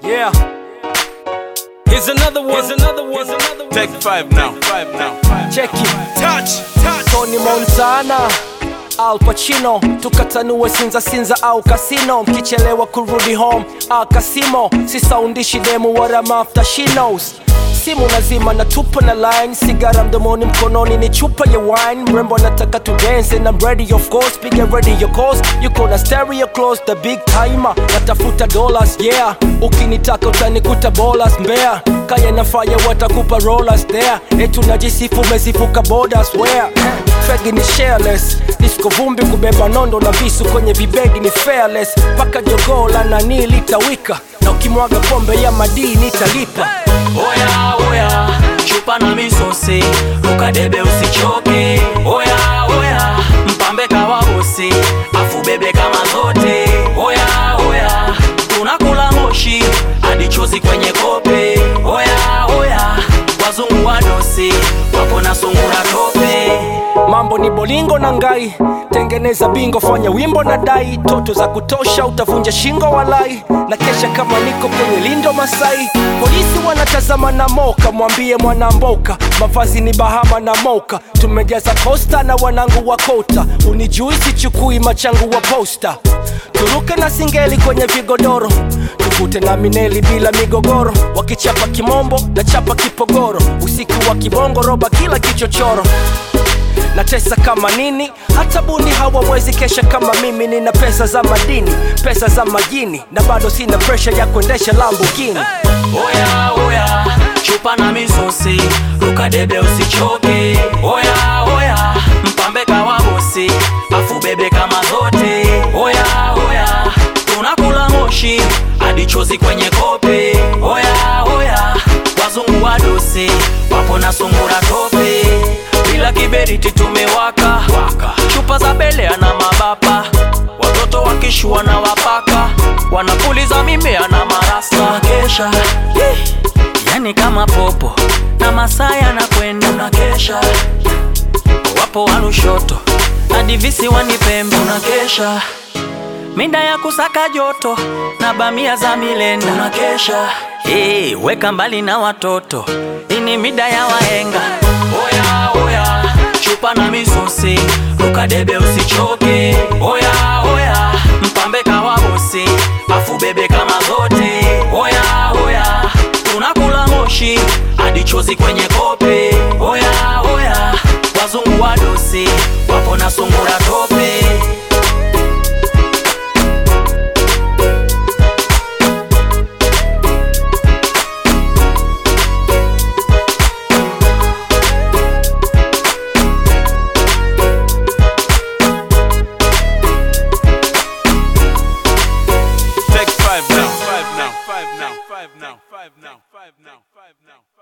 Yeah. Here's another one. Here's another one. Here's another one. Take five now. Five now. Check it. Touch. Touch. Tony Montana Al Pacino tukatanue sinza sinza au kasino mkichelewa kurudi home akasimo sisaundishi demu wala mafta she knows simu nazima na tupa na line sigara mdomoni mkononi ni chupa ya wine mrembo nataka tu dance and I'm ready of course piga ready your calls yuko na stereo close the big timer natafuta dollars yeah ukinitaka utanikuta bolas mbea kaya na fire watakupa rollers there etu najisifu mezifuka borders where fegi ni shareless disco vumbi kubeba nondo na visu kwenye vibegi ni fearless paka jogoo la nani litawika na ukimwaga pombe ya madini italipa oya oya chupa na misosi ukadebe usichoke oya oya mpambe kawa bosi afu bebe kama zote oya oya tunakula moshi hadi chozi kwenye kope oya oya wazungu wadosi wapo na sungura tope mambo ni bolingo na ngai tengeneza bingo fanya wimbo na dai toto za kutosha utavunja shingo walai na kesha kama niko kwenye lindo masai polisi wanatazama na moka mwambie mwanamboka mavazi ni bahama na moka tumejaza kosta na wanangu wa kota unijui sichukui machangu wa posta turuke na singeli kwenye vigodoro tuvute na mineli bila migogoro wakichapa kimombo na chapa kipogoro usiku wa kibongo roba kila kichochoro natesa kama nini hata buni hawawezi kesha kama mimi nina pesa za madini pesa za majini na bado sina presha ya kuendesha lambugini oya oya chupa na misosi ukadebe usichoke oya oya mpambe kawa bosi afu bebe kama zote oya oya tunakula moshi hadi chozi kwenye kope oya oya wazungu wadosi wapo na sungura tope bila kiberiti tumewaka waka. chupa za belea na mabapa watoto wakishua na wapaka wanapuliza mimea na marasta kesha yani kama popo na masaa yanakwenda unakesha wapo walushoto hadi visiwani pembe unakesha minda ya kusaka joto na bamia za milenda unakesha hey, weka mbali na watoto ini mida ya waenga oya oya chupa na misosi ukadebe usichoke oya oya mpambe kawa bosi afu bebe kama zote oya oya tunakula moshi hadi chozi kwenye